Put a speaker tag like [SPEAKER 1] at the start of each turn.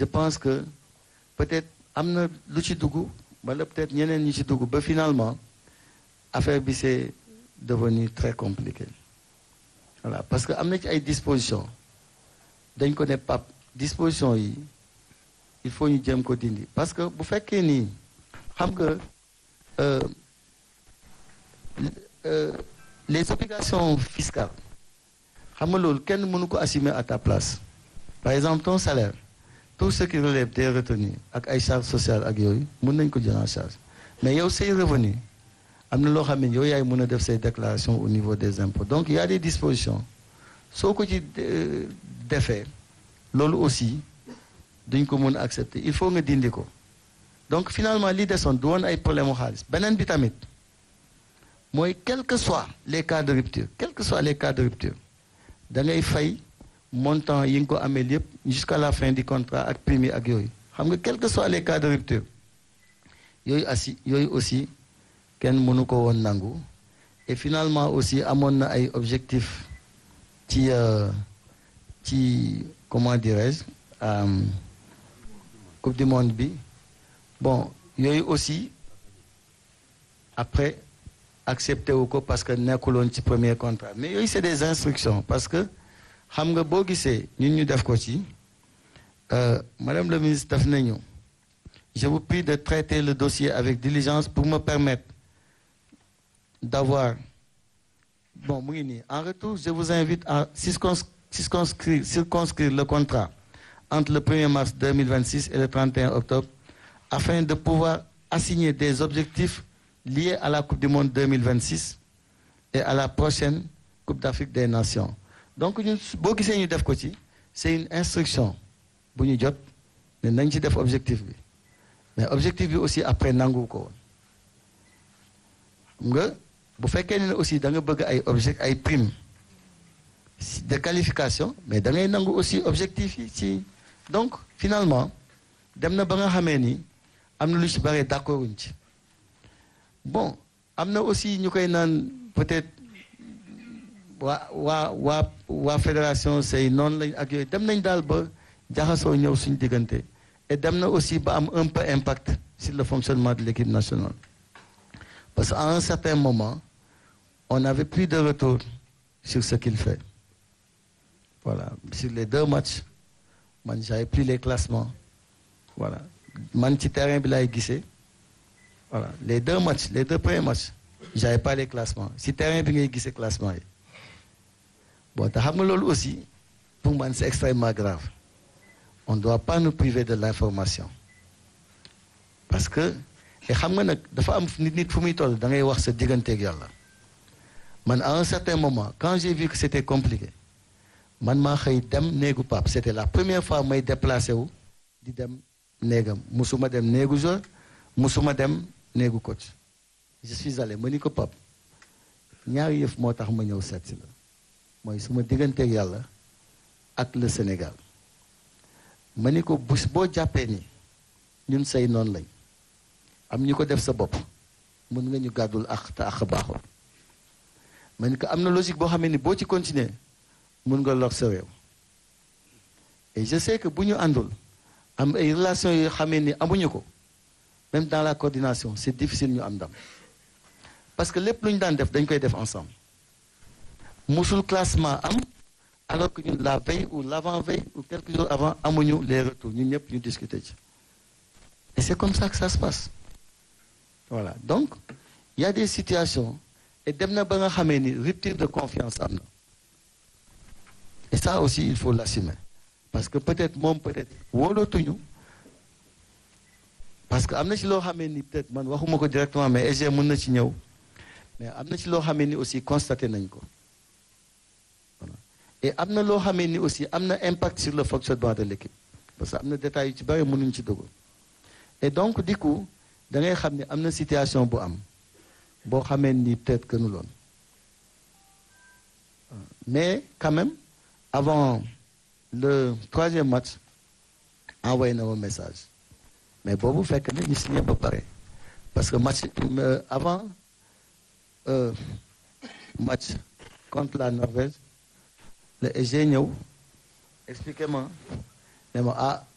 [SPEAKER 1] je pense que peut-être am na lu ci dugg wala peut-être ñeneen ñi ci dugg ba finalement affaire bi c'est devenu très compliqué voilà parce que am na ci ay dispositions dañ ko ne pap dispositions yi il faut ñu jéem ko dindi parce que bu fekkee nii xam nga euh, euh, les obligations fiscales xam nga loolu kenn mënu ko assumer à ta place par exemple ton salaire tout ce qui relève des retenues ak ay charges sociales ak yooyu mën nañ ko jël en charge mais yow say revenu am na loo xam ne yow yaay mën a def say déclarations au niveau des impôts donc il y a des dispositions soo ko ci defee loolu aussi duñ ko mën a accepter il faut nga dindi ko donc finalement li desoon du woon ay problème mu xaalis beneen bi tamit mooy quel que soit les cas de rupture quel que soit les cas de rupture da ngay fay montant yi nga ko amee yëpp jusqu'à la fin du contrat ak prime ak yooyu xam nga quel que soit les cas de rupture yooyu assi yooyu aussi kenn mënu ko woon nangu et finalement aussi amoon na ay objectifs ci ci comment dirais-je coupe du monde bi bon yooyu aussi après accepté wu ko parce que nekkuloon ci premier contrat mais yooyu c'est des instructions parce que xam nga boo gisee ñun ñu def ko ci madame le ministre def nañu je vous prie de traiter le dossier avec diligence pour me permettre d'avoir bon mu ngi nii en retour je vous invite à circonscrire circonscrire le contrat entre le 1er mars 2026 et le 31 octobre afin de pouvoir assigner des objectifs liés à la Coupe du Monde 2026 et à la prochaine Coupe d'Afrique des Nations donc ñun boo gisee ñu def ko ci c'est une instruction bu ñu jot ne nañ ci def objectif bi mais objectif bi aussi après nangu ko woon nga bu fekkee ne aussi da nga bëgg ay object ay prime de qualification mais da ngay nangu aussi objectif yi ci donc finalement dem na ba nga xamee ni am na lu ci bare d'accord wuñ ci bon am na aussi ñu koy naan peut-être waa waa waa waa fédération say noonu lañ ak yooyu dem nañ daal ba jaxasoo ñëw suñu diggante et dem na aussi ba am un peu impact sur le fonctionnement de l'équipe nationale parce qu'à un certain moment on n'avait plus de retour sur ce qu'il fait voilà sur les deux matchs man j'avais plus les classements voilà man ci terrain bi laay gisee voilà les deux matchs les deux premiers matchs j'avais pas les classements si terrain bi ngay gisee classement yi bon te xam nga loolu aussi pour man c'est extrêmement grave on doit pas nous priver de l'information parce que et xam nga nag dafa am nit nit fu muy toll da ngay wax sa digganteeg yàlla man à un certain moment quand j'ai vu que c'était compliqué man maa xëy dem néegu Pape c'était la première fois may déplacé wu di dem néegam musuma dem néegu joueur musuma dem néegu coach je suis allé ma ni ko Pape ñaari yëf moo tax ma ñëw seet si la mooy suma digganteeg yàlla ak le Sénégal ma ni ko bés boo jàppee ni ñun say noonu lañ am ñu ko def sa bopp mën nga ñu gàddul ak te ak baaxul ma ni ko am na logique boo xamee ni boo ci continuer mën nga lor sa réew et je sais que bu ñu àndul am ay relations yoo xamee ni amuñu ko même dans la coordination c'est difficile ñu am ndam parce que lépp lu ñu daan def dañ koy def ensemble musul classement am alors que ñun la veille ou l'avant-veille ou quelques jours avant amuñu les retours ñun ñëpp ñu discuter ci et c'est comme ça que ça se passe voilà donc il y a des situations et dem na ba nga xamee ni rupture de confiance am na et ça aussi il faut l'assumer parce que peut-être moom peut-être wóolootuñu parce que am na ci loo xamee ni peut-être man waxuma ko directement mais EG mën na ci ñëw mais am na ci loo xamee ni aussi constaté nañ ko voilà et am na loo xamee ni aussi am na impact sur le fonctionnement de l'équipe parce que am na détails yu ci bari mënuñ ci dugg et donc du coup da ngay xam ne am na situation bu am boo xamee ni peut-être que nu loon mais quand même avant le troisième match envoyé na ma message mais boobu fekk na ñu signé ba pare parce que match avant euh, match contre la Norvège le EG ñëw expliqué ma ne ma ah